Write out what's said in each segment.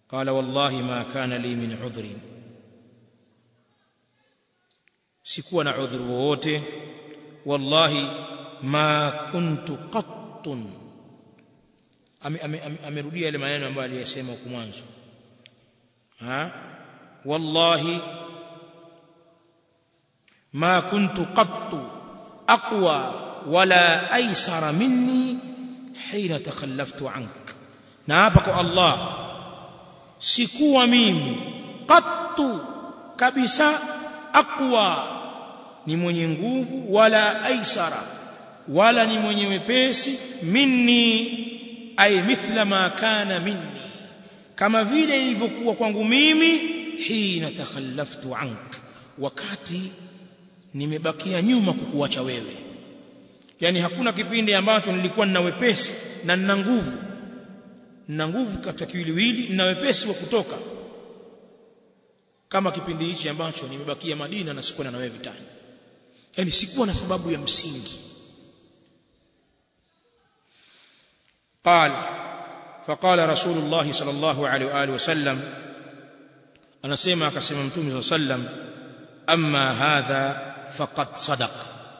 qala wallahi ma kana li min udhrin sikuwa na udhuru wowote wallahi ma kuntu qattun amerudia yale maneno ambayo aliyasema huko mwanzo ha wallahi ma kuntu qattu aqwa wala aysara minni hina takhallaftu ank na hapa kwa Allah sikuwa mimi qattu kabisa aqwa ni mwenye nguvu wala aisara wala ni mwenye wepesi minni ay mithla ma kana minni kama vile ilivyokuwa kwangu mimi hina takhallaftu ank wakati nimebakia nyuma kukuacha wewe yani hakuna kipindi ambacho nilikuwa nina wepesi na nina nguvu nina nguvu katika kiwiliwili nina wepesi wa kutoka kama kipindi hichi ambacho nimebakia Madina na sikuwa na wewe vitani yani sikuwa na sababu ya msingi قال فقال رسول الله صلى الله عليه واله وسلم anasema akasema mtume صلى الله عليه وسلم amma hadha faqad sadaq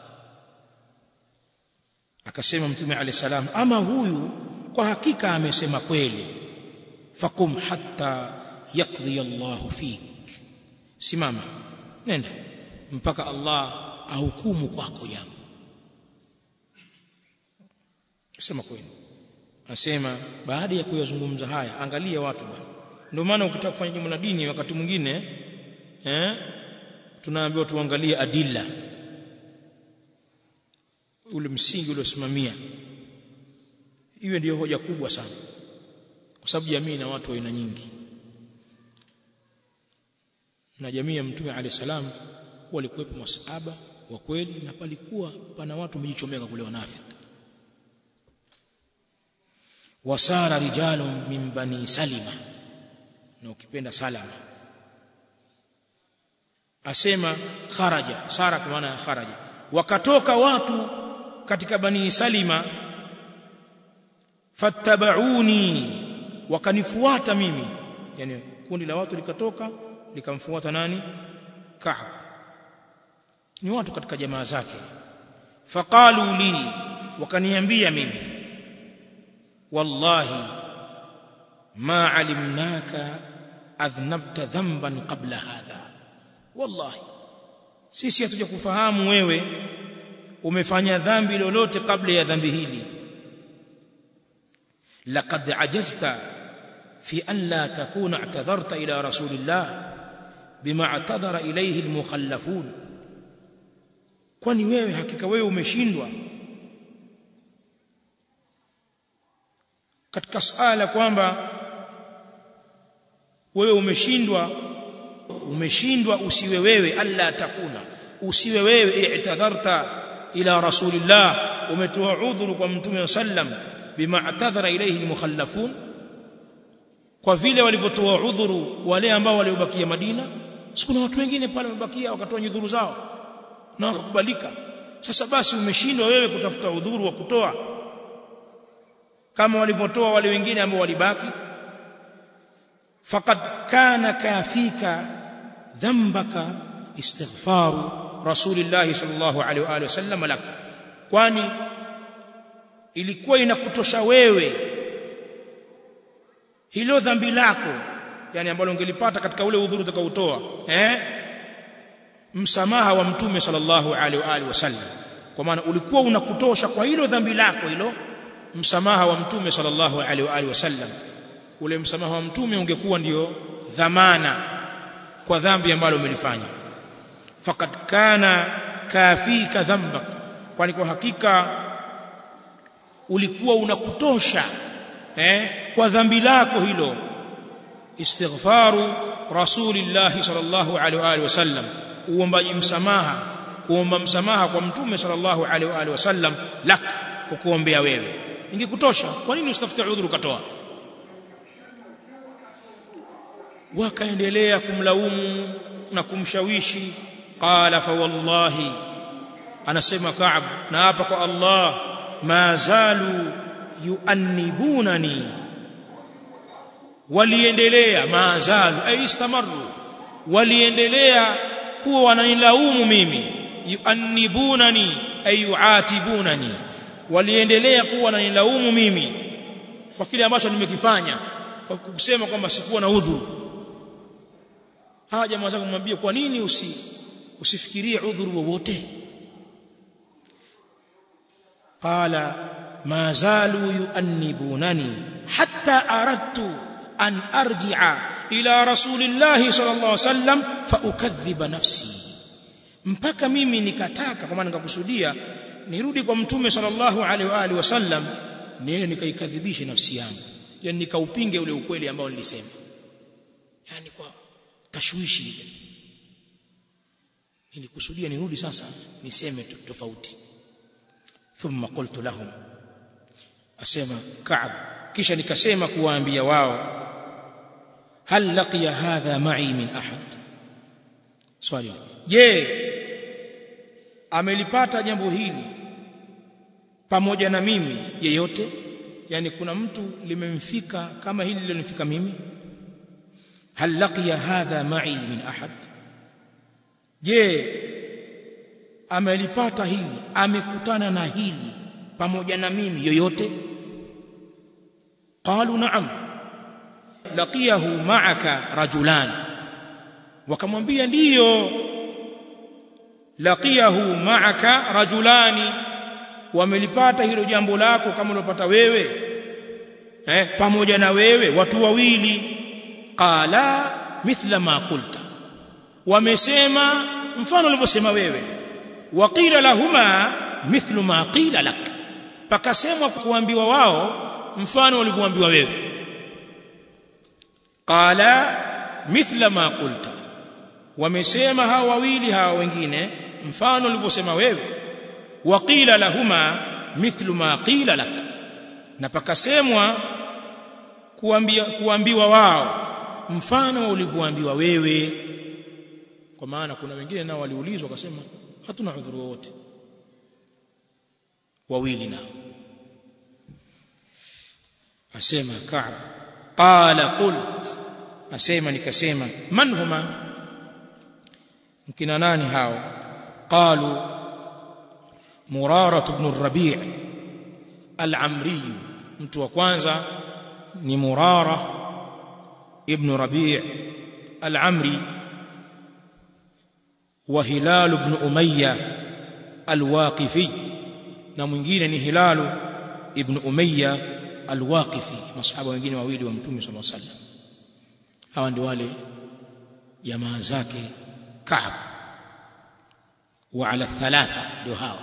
akasema mtume alayhi salam ama huyu kwa hakika amesema kweli faqum hatta yaqdi Allahu fik simama nenda mpaka Allah ahukumu kwako jambo sema kweli asema baada ya kuyazungumza haya angalia watu bwana ndio maana ukitaka kufanya jambo la dini wakati mwingine eh tunaambiwa tuangalie adilla ule msingi uliosimamia iwe ndiyo hoja kubwa sana kwa sababu jamii na watu wa aina nyingi na jamii ya mtume alayhi salam walikuwepo masahaba wa kweli na palikuwa pana watu wamejichomeka kule wanafiki wasara rijalun min bani salima na ukipenda salama asema kharaja sara kwa maana ya kharaja wakatoka watu katika bani salima fattabauni wakanifuata mimi yani kundi la watu likatoka likamfuata nani Ka'b ni watu katika jamaa zake faqalu li wakaniambia mimi wallahi ma alimnaka adhnabta dhanban qabla hadha wallahi sisi hatuja kufahamu wewe umefanya dhambi lolote kabla ya dhambi hili laqad ajazta fi an la takuna i'tadharta ila rasulillah bima i'tadhara ilayhi almukhallafun kwani wewe hakika wewe umeshindwa katika suala kwamba wewe umeshindwa umeshindwa usiwe wewe alla takuna usiwe wewe i'tadharta ila rasulillah umetoa udhuru kwa mtume sallam bima atadhara ilayhi almukhallafun kwa vile walivyotoa udhuru wale ambao waliobakia Madina sikuna watu wengine pale wamebakia wakatoa udhuru zao na wakakubalika sasa basi umeshindwa wewe kutafuta udhuru wa kutoa kama walivyotoa wale wengine ambao walibaki faqad kana kafika dhanbaka istighfaru rasulillah sallallahu alaihi wa alihi wasallam lak kwani ilikuwa inakutosha wewe hilo dhambi lako yani ambalo ungelipata katika ule udhuru utakaotoa eh msamaha wa mtume sallallahu alaihi wa alihi wasallam kwa maana ulikuwa unakutosha kwa hilo dhambi lako hilo msamaha wa mtume sallallahu alaihi wa alihi wasallam ule msamaha wa mtume ungekuwa ndio dhamana kwa dhambi ambalo umelifanya faqad kana kafika dhambak kwani kwa hakika ulikuwa unakutosha eh kwa dhambi lako hilo istighfaru rasulillah sallallahu alaihi wa alihi wasallam uombaji msamaha kuomba msamaha kwa mtume sallallahu alaihi wa alihi wasallam lak kukuombea wewe ingekutosha kwa nini usitafute udhuru katoa wakaendelea kumlaumu na kumshawishi qala fa wallahi anasema Ka'b na hapa kwa Allah ma zalu yuannibunani waliendelea maazalu ay istamaru waliendelea kuwa wananilaumu mimi yuannibunani ay yuatibunani waliendelea kuwa wananilaumu mimi kwa kile ambacho nimekifanya kwa kusema kwamba sikuwa na udhuru hawa jamaa zangu kumwambia kwa nini usi usifikirie udhuru wowote qala ma zalu yuannibunani hatta aradtu an arji'a ila rasulillahi sallallahu alaihi wasallam fa ukadhiba nafsi mpaka mimi nikataka kwa maana nikakusudia nirudi kwa mtume sallallahu alaihi wa alihi wasallam niende nikaikadhibishe nafsi yangu yani nikaupinge ule ukweli ambao nilisema yani kwa tashwishi ile nilikusudia nirudi sasa niseme tofauti thumma qultu lahum asema ka'b kisha nikasema kuwaambia wao hal laqiya hadha ma'i min ahad swali je amelipata jambo hili pamoja na mimi yeyote yani kuna mtu limemfika kama hili lilonifika mimi hal laqiya hadha ma'i min ahad je amelipata hili amekutana na hili pamoja na mimi yoyote qalu na'am laqiyahu ma'aka rajulan wakamwambia ndiyo laqiyahu ma'aka rajulani wamelipata hilo jambo lako kama ulopata wewe eh pamoja na wewe watu wawili qala mithla ma qulta wamesema mfano ulivyosema wewe waqila lahuma mithlu ma qila lak pakasemwa kuambiwa wao mfano ulivyoambiwa wewe qala mithla ma qulta wamesema hawa wawili hawa wengine mfano ulivyosema wewe waqila lahuma mithlu ma qila lak na pakasemwa kuambia kuambiwa wao mfano ulivyoambiwa wewe kwa maana kuna wengine nao waliulizwa wakasema hatuna udhuru wowote wawili nao asema Ka'b qala qult asema nikasema man huma mkina nani hao qalu murara ibn ar-rabi' al-amri mtu wa kwanza ni murara ibn rabi' al-amri wa hilal ibn umayya al-waqifi na mwingine ni hilalu ibn umayya al-waqifi masahaba wengine wawili wa mtume sallallahu alaihi wasallam hawa ndio wale jamaa zake Ka'b wa ala thalatha ndio hawa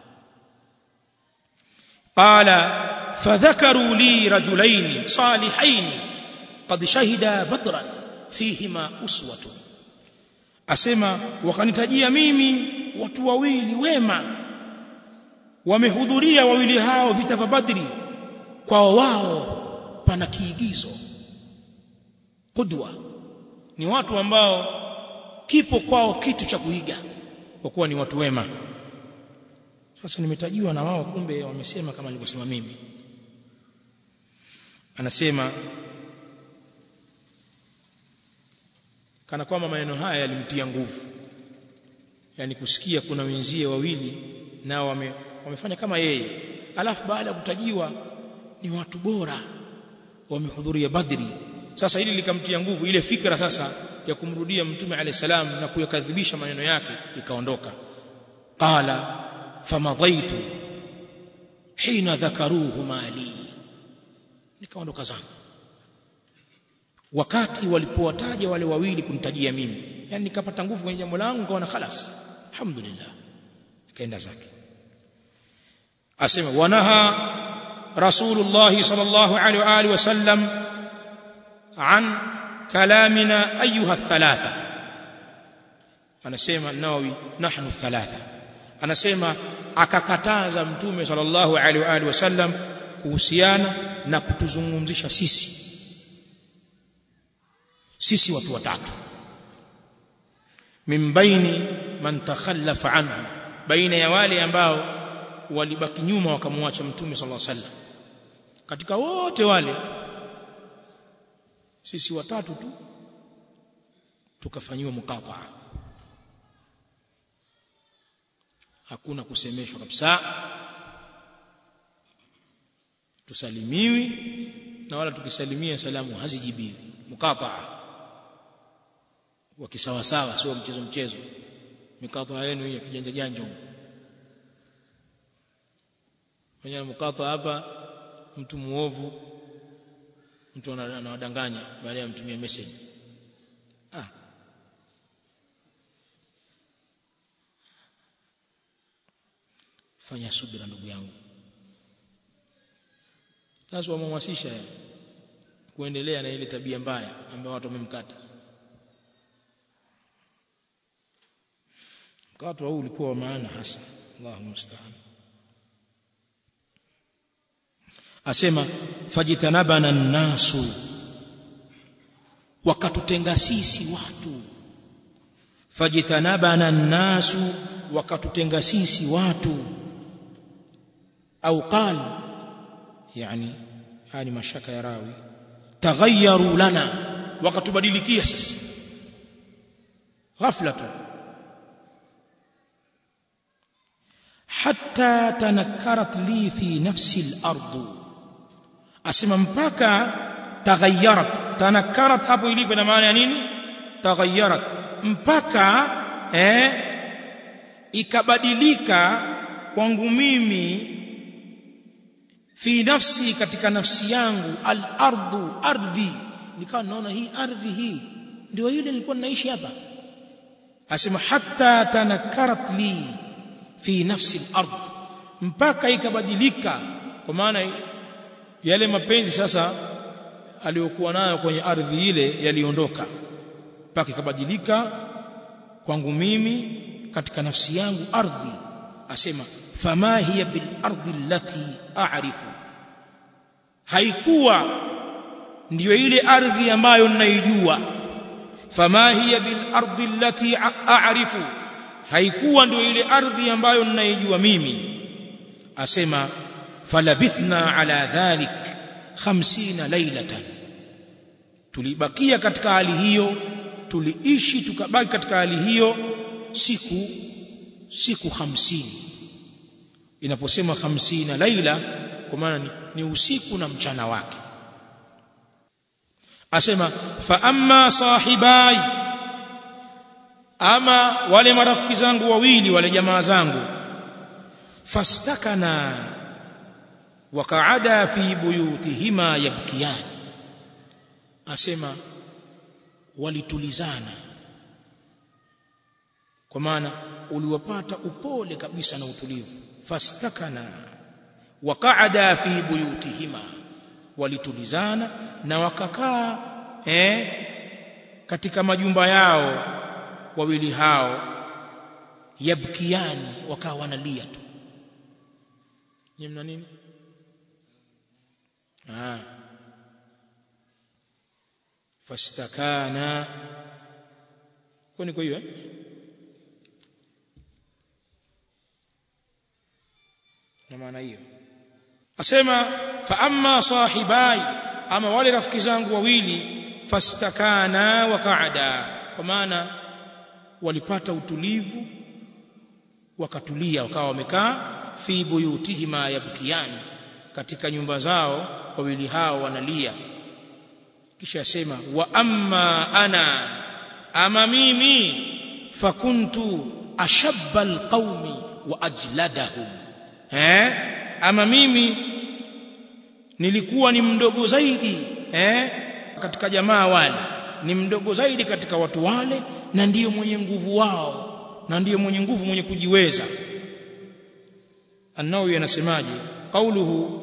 qala fadhakaru li rajulain salihain qad shahida badran fihima uswatun asema wakanitajia mimi watu wawili wema wamehudhuria wawili hao vita vya Badri kwa wao pana kiigizo qudwa ni watu ambao kipo kwao kitu cha kuiga kwa kuwa ni watu wema sasa nimetajiwa na wao kumbe wamesema kama nilivyosema mimi anasema kana kwamba maneno haya yalimtia nguvu yani kusikia kuna wenzie wawili nao wame, wamefanya kama yeye alafu baada ya kutajiwa ni watu bora wamehudhuria badri sasa hili likamtia nguvu ile fikra sasa ya kumrudia mtume alayhi salam na kuyakadhibisha maneno yake ikaondoka qala famadaitu hina dhakaruhu mali nikaondoka zangu wakati walipowataja wale wawili kunitajia mimi yani nikapata nguvu kwenye jambo langu nikaona khalas alhamdulillah kaenda zake asema wanaha rasulullah sallallahu alaihi wa alihi wasallam an kalamina ayuha thalatha anasema nawawi nahnu thalatha anasema akakataza mtume sallallahu alaihi wa alihi wasallam kuhusiana na kutuzungumzisha sisi sisi watu watatu min baini man takhallafa anhu baina ya wale ambao walibaki nyuma wakamwacha mtume sallallahu alaihi wasallam katika wote wale sisi watatu tu tukafanyiwa muqataa hakuna kusemeshwa kabisa tusalimiwi na wala tukisalimia salamu hazijibiwi muqataa wakisawasawa sio mchezo mchezo mikataa yenu ya kijanja janja kwenye mkata hapa mtu muovu mtu anawadanganya baada ya mtumia message ah fanya subira ndugu yangu sasa wamhamasisha kuendelea na ile tabia mbaya ambayo watu wamemkata mkato huu ulikuwa wa maana hasa Allahu musta'an asema fajitanabana nasu wakatutenga sisi watu fajitanabana nasu wakatutenga sisi watu au qal yani yani mashaka ya rawi taghayyaru lana wakatubadilikia sisi ghafla tu hatta tanakkarat li fi nafsi al-ard asema mpaka taghayyarat tanakkarat hapo ilipo na maana ya nini taghayyarat mpaka eh ikabadilika kwangu mimi fi nafsi katika nafsi yangu al-ardu ardhi nikawa naona hii ardhi hii ndio ile nilikuwa naishi hapa asema hatta tanakkarat li fi nafsi al-ard mpaka ikabadilika kwa maana yale mapenzi sasa aliyokuwa nayo kwenye ardhi ile yaliondoka mpaka ikabadilika kwangu mimi katika nafsi yangu ardhi asema fama hiya bil ardi allati a'rifu haikuwa ndiyo ile ardhi ambayo ninaijua fama hiya bil ardi allati a'rifu haikuwa ndio ile ardhi ambayo ninaijua mimi asema falabithna ala dhalik 50 lailatan tulibakia katika hali hiyo tuliishi tukabaki katika hali hiyo siku siku 50 inaposema 50 laila kwa maana ni, ni usiku na mchana wake asema fa amma sahibai ama wale marafiki zangu wawili wale jamaa zangu fastakana wakaada fi buyutihima yabkiyan asema walitulizana kwa maana uliwapata upole kabisa na utulivu fastakana wakaada fi buyutihima walitulizana na wakakaa eh katika majumba yao wawili hao yabkiani wakawa wanalia tu ni mna nini ah fastakana kwani kwa hiyo eh na maana hiyo asema fa amma sahibai ama wale rafiki zangu wawili fastakana wa qaada kwa maana walipata utulivu wakatulia wakawa wamekaa fi buyutihima yabkiyani katika nyumba zao wawili hao wanalia kisha asema wa amma ana ama mimi fakuntu ashabba alqaumi wa ajladahum eh ama mimi nilikuwa ni mdogo zaidi eh katika jamaa wale ni mdogo zaidi katika watu wale na ndiyo mwenye nguvu wao na ndiyo mwenye nguvu mwenye kujiweza An-Nawawi anasemaje qauluhu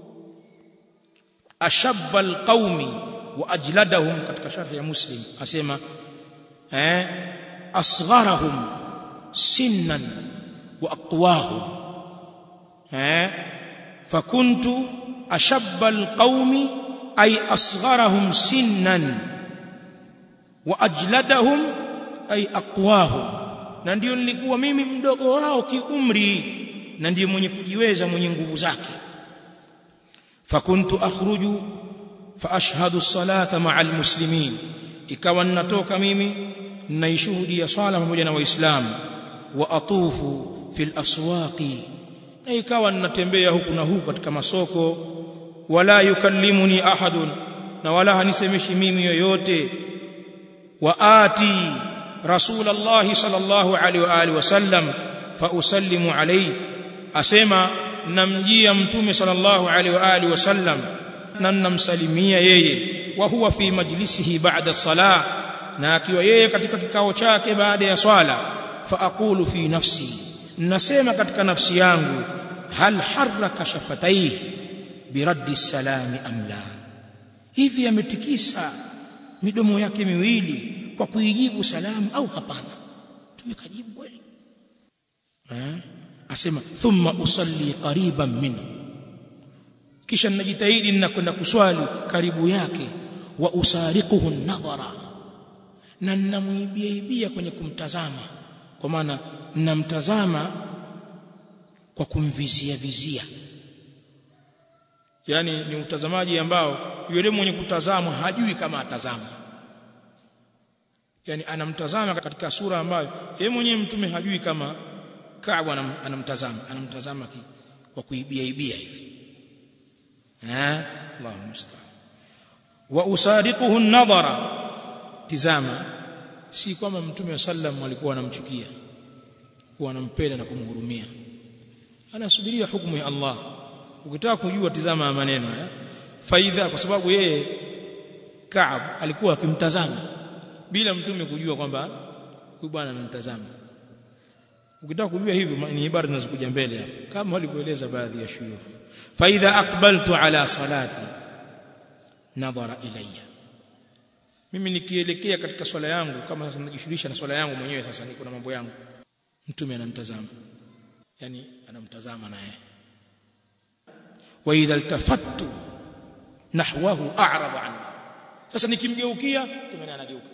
ashabba alqaumi wa ajladahum katika sharh ya Muslim asema eh asgharahum sinnan wa aqwahum eh fakuntu ashabba alqaumi ay asgharahum sinnan wa ajladahum ay aqwahum na ndio nilikuwa mimi mdogo wao kiumri na ndiye mwenye kujiweza mwenye nguvu zake fakuntu akhruju fa ashhadu as-salata ma'a al-muslimin ikawa ninatoka mimi naishuhudia swala pamoja na waislamu wa atufu fil aswaqi na ikawa ninatembea huku na huku katika masoko wala yukallimuni ahadun na wala hanisemeshi mimi yoyote wa ati rasulullah sallallahu alaihi wa alihi wasallam fa usallimu alayhi asema namjia mtume sallallahu alaihi wa alihi wasallam na namsalimia yeye wa huwa fi majlisihi ba'da salah na akiwa yeye katika kikao chake baada ya swala fa aqulu fi nafsi nasema katika nafsi yangu hal harraka shafataihi biraddi salami am la hivi ametikisa midomo yake miwili kwa kuijibu salamu au hapana tumekajibu kweli eh asema thumma usalli qariban minhu kisha ninajitahidi ninakwenda kuswali karibu yake wa usariquhu nadhara na ninamwibia ibia kwenye kumtazama kwa maana ninamtazama kwa kumvizia vizia yani ni utazamaji ambao yule mwenye kutazama hajui kama atazama yani anamtazama katika sura ambayo yeye mwenyewe mtume hajui kama Kaabu anamtazama anamtazama kwa kuibia ibia hivi eh Allahu musta'an wa usadiquhu an-nadhara tizama si kwamba mtume wa sallam alikuwa anamchukia kuwa anampenda na kumhurumia anasubiria hukumu ya Allah ukitaka kujua tizama maneno haya faidha kwa sababu yeye Kaab alikuwa akimtazama bila mtume kujua kwamba huyu bwana anamtazama ukitaka kujua hivyo ni ibara zinazokuja mbele hapo kama walivyoeleza baadhi ya shuyukh faidha aqbaltu ala salati nadhara ilayya mimi nikielekea katika swala yangu kama sasa najishughulisha na swala yangu mwenyewe sasa niko na mambo yangu mtume anamtazama yani anamtazama naye wa idha iltafattu nahwahu a'rada anni sasa nikimgeukia mtume anageuka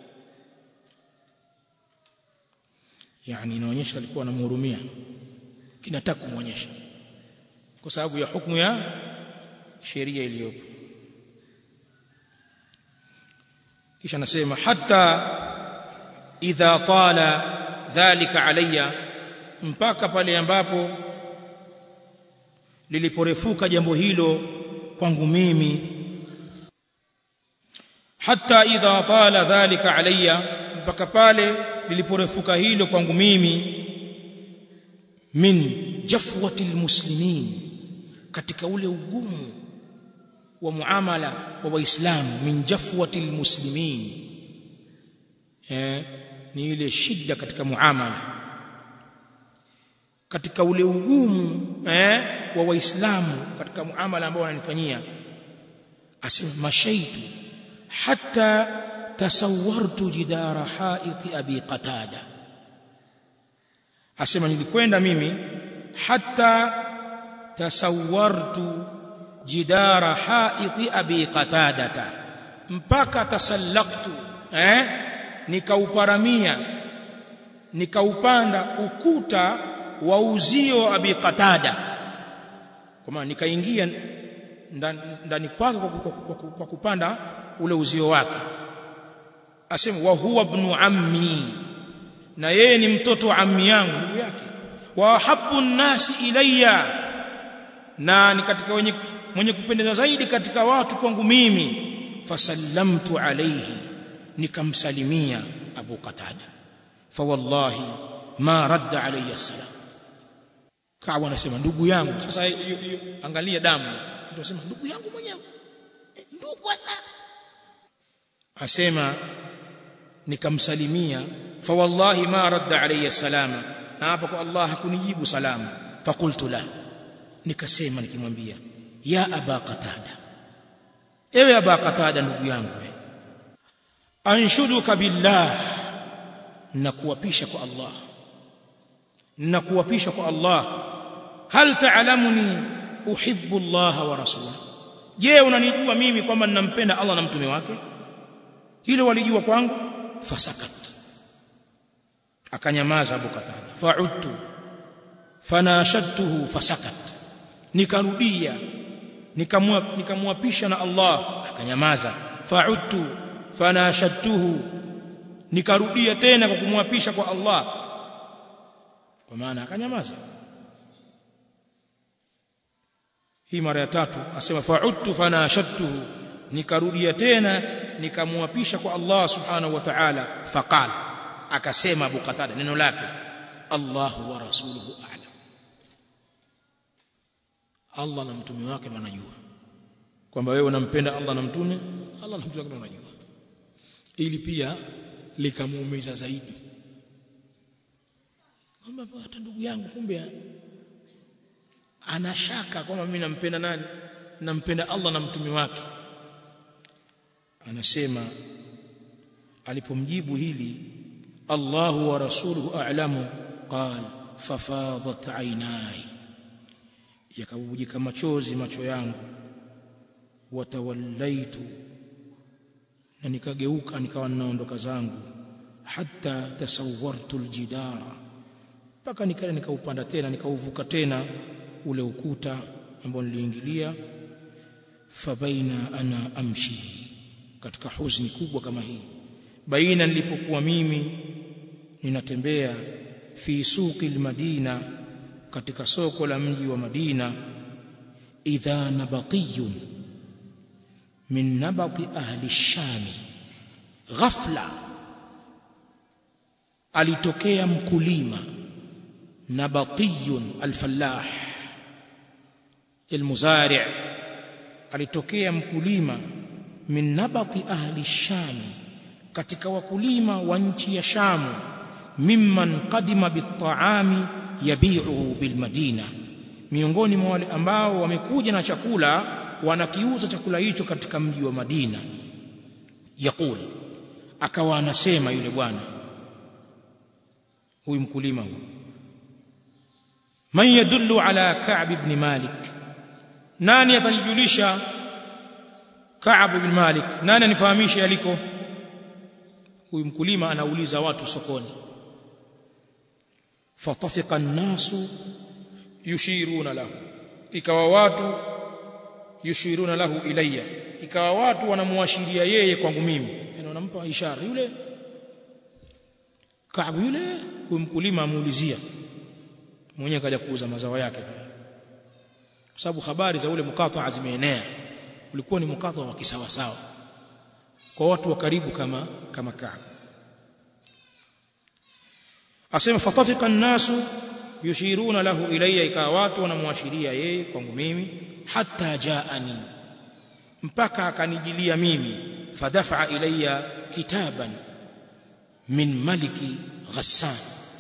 yani inaonyesha alikuwa anamhurumia kinataka kumuonyesha kwa sababu ya hukumu ya sheria iliyopo kisha nasema hata idha tala dhalika alayya mpaka pale ambapo liliporefuka jambo hilo kwangu mimi hata idha tala dhalika alayya mpaka pale liliporefuka hilo kwangu mimi min jafwati almuslimin katika ule ugumu wa muamala wa waislamu min jafwati almuslimin eh ni ile shida katika muamala katika ule ugumu eh wa waislamu katika muamala ambao wananifanyia asema mashaitu hatta tasawwartu jidara haiti abi qatada asema nilikwenda mimi hatta tasawwartu jidara haiti abi qatadata mpaka tasallaktu eh nikauparamia nikaupanda ukuta wa uzio abi qatada kwa maana nikaingia ndani kwake kwa, kwa, kwa, kwa kupanda ule uzio wake asema wa huwa ibn ammi na yeye ni mtoto wa ammi yangu ndugu yake wa habbu nasi ilayya na ni katika wenye mwenye kupendeza zaidi katika watu kwangu mimi fasallamtu alayhi nikamsalimia abu qatada fa wallahi ma radda alayya salam kawa anasema ndugu yangu sasa yu, yu, angalia damu ndio anasema ndugu yangu mwenyewe ndugu hata asema nikamsalimia fa wallahi ma radda alayya salama na hapa kwa Allah hakunijibu salamu fakultu la nikasema nikimwambia ya aba qatada ewe aba qatada ndugu yangu anshuduka billah nakuapisha kwa Allah nakuapisha kwa Allah hal ta'lamuni uhibbu Allah wa rasulahu je unanijua mimi kwamba ninampenda Allah na mtume wake hilo walijua kwangu fasakat akanyamaza Abu Qatada fa'udtu fanashadtuhu fasakat nikarudia nikamwapisha na Allah akanyamaza fa'udtu fanashadtuhu nikarudia tena kwa kumwapisha kwa Allah kwa maana akanyamaza hii mara ya tatu asema fa'udtu fanashadtuhu nikarudia tena nikamwapisha kwa Allah subhanahu wa ta'ala faqala akasema Abu Qatada neno lake Allahu wa rasuluhu a'lam Allah na mtume wake ndio anajua kwamba wewe unampenda Allah na mtume Allah na mtume wake ndio anajua ili pia likamuumiza zaidi kwamba hata ndugu yangu kumbe anashaka kwamba mimi nampenda nani nampenda Allah na mtume wake anasema alipomjibu hili Allahu wa rasuluhu a'lamu qal fafadat aynai yakabujika machozi macho yangu watawallaitu na nikageuka nikawa ninaondoka zangu hatta tasawwartu aljidara mpaka nikaenda nikaupanda tena nikauvuka tena ule ukuta ambao niliingilia fabaina ana amshi katika huzuni kubwa kama hii baina nilipokuwa mimi ninatembea fi suqi almadina katika soko la mji wa Madina idha nabatiyun min nabati ahli shami ghafla alitokea mkulima nabatiyun alfallah almuzari' alitokea mkulima min nabati ahli shami katika wakulima wa nchi ya shamu mimman qadima bitaami yabi'uhu bilmadina miongoni mwa wale ambao wamekuja na chakula wanakiuza chakula hicho katika mji wa Madina yakul akawa anasema yule bwana huyu mkulima huyu man yadullu ala Ka'b ibn Malik nani atanijulisha Ka'b ibn Malik nani anifahamisha yaliko huyu mkulima anauliza watu sokoni fatafika an-nasu yushiruna lahu ikawa watu yushiruna lahu ilayya ikawa watu wanamuashiria yeye kwangu mimi yani wanampa ishara yule Kaabu yule huyu mkulima amuulizia mwenyewe kaja kuuza mazao yake kwa sababu habari za ule mkataa zimeenea ulikuwa ni mkataa wa kisawa sawa kwa watu wa karibu kama kama Kaabu asema fatafika an-nasu yushiruna lahu ilayya ikawa watu wanamuashiria yeye kwangu mimi hatta jaani mpaka akanijilia mimi fadafa ilayya kitaban min maliki ghassan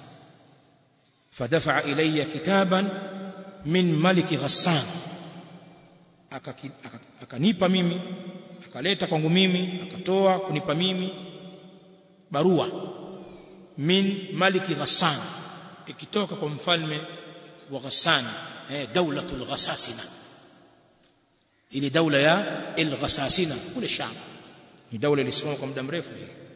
fadafa ilayya kitaban min maliki ghassan akanipa mimi akaleta kwangu mimi akatoa kunipa mimi barua min maliki ghassan ikitoka kwa mfalme wa Ghassan eh daulatul ghasasina ile daula ya al-ghasasina kule Sham ni daula ilisimama kwa muda mrefu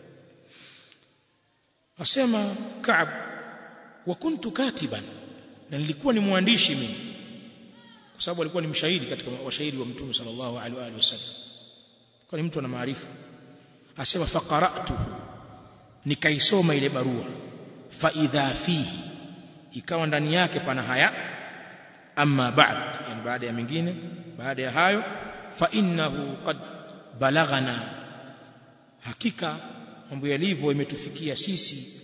asema Ka'b wa kuntu katiban na nilikuwa ni mwandishi mimi kwa sababu alikuwa ni mshairi katika washairi wa mtume sallallahu alaihi wasallam kwa ni mtu ana maarifa asema faqara'tu nikaisoma ile barua fa idha fihi ikawa ndani yake pana haya amma ba'd yani baada ya mengine baada ya hayo fa innahu qad balaghana hakika mambo yalivyo imetufikia sisi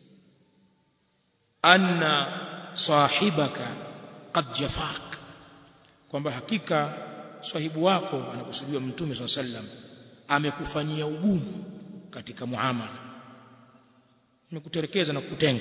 anna sahibaka qad jafak kwamba hakika sahibu wako anakusudiwa mtume swalla sallam amekufanyia ugumu katika muamala amekuterekeza na kukutenga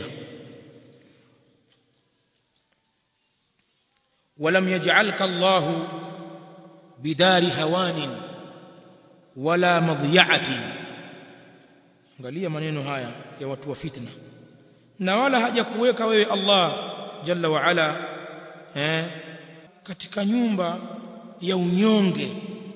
ولم يجعلك الله بدار هوان ولا مضيعه angalia maneno haya ya watu wa fitna na wala hajakuweka wewe Allah jalla wa ala eh katika nyumba ya unyonge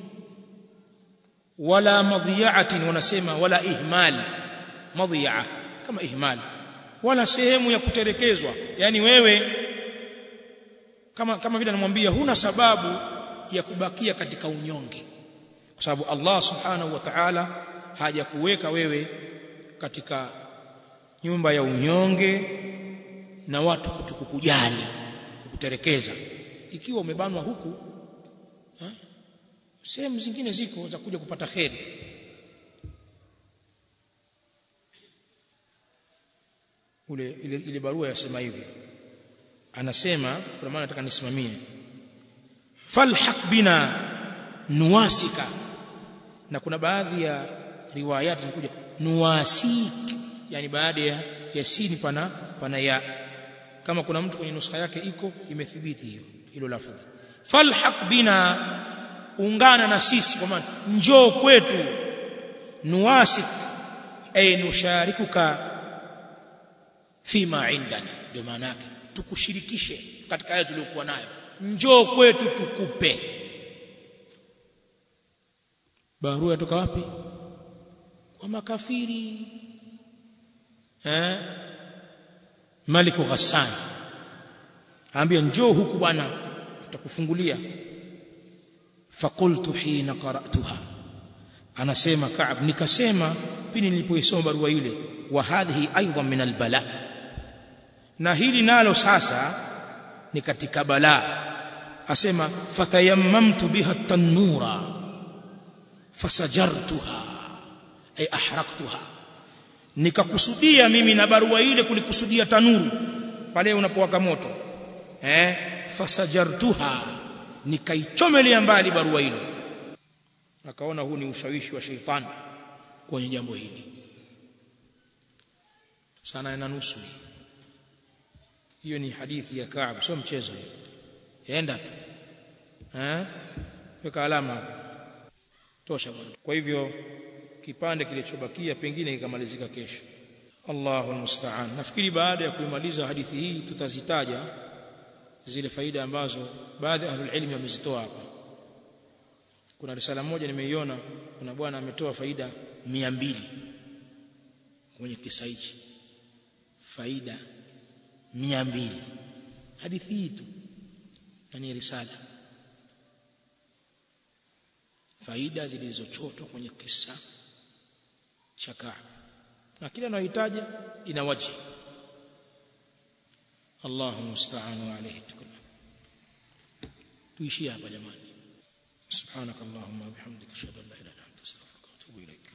wala madhiyaatin wanasema wala ihmal madhiyaa kama ihmal wala sehemu ya kuterekezwa yani wewe kama kama vile anamwambia huna sababu ya kubakia katika unyonge kwa sababu Allah subhanahu wa ta'ala hajakuweka wewe katika nyumba ya unyonge na watu kutukujali kukuterekeza ikiwa umebanwa huku ha? sehemu zingine ziko za kuja kupata kheri ule ile, ile barua yasema hivi anasema kwa maana nataka nisimamie falhaq bina nuwasika na kuna baadhi ya riwayati zinakuja nuwasik yani baada ya yasini pana pana ya kama kuna mtu kwenye nuskha yake iko imethibiti hiyo hilo lafadhi falhaq bina ungana na sisi kwa maana njoo kwetu nuwasik ay nusharikuka fima indana ndio maana yake tukushirikishe katika yale tuliyokuwa nayo njoo kwetu tukupe barua yatoka wapi kwa makafiri eh maliku ghassan ambia njoo huku bwana tutakufungulia faqultu hina qara'tuha anasema Ka'b nikasema pindi nilipoisoma barua ile wa hadhihi aidan min albala na hili nalo sasa ni katika balaa asema fatayammamtu biha tanura fasajartuha ay ahraktuha nikakusudia mimi na barua ile kulikusudia tanuru pale unapowaka moto eh fasajartuha nikaichomelea mbali barua ile akaona huu ni ushawishi wa sheitani kwenye jambo hili sana na nusu hiyo ni hadithi ya Ka'b sio mchezo hiyo yaenda tu eh weka alama tosha bwana kwa hivyo kipande kilichobakia pengine kikamalizika kesho Allahu musta'an nafikiri baada ya kuimaliza hadithi hii tutazitaja zile faida ambazo baadhi ya ahlul ilmi wamezitoa hapa kuna risala moja nimeiona kuna bwana ametoa faida 200 kwenye kisa hichi faida 200 hadithi hii tu ni risala faida zilizochotwa kwenye kisa cha Ka'b na kila anayohitaji ina waji Allahu musta'anu alayhi tukuna tuishie hapa jamani subhanakallahumma wa bihamdika ashhadu an la ilaha illa anta astaghfiruka wa atubu ilaik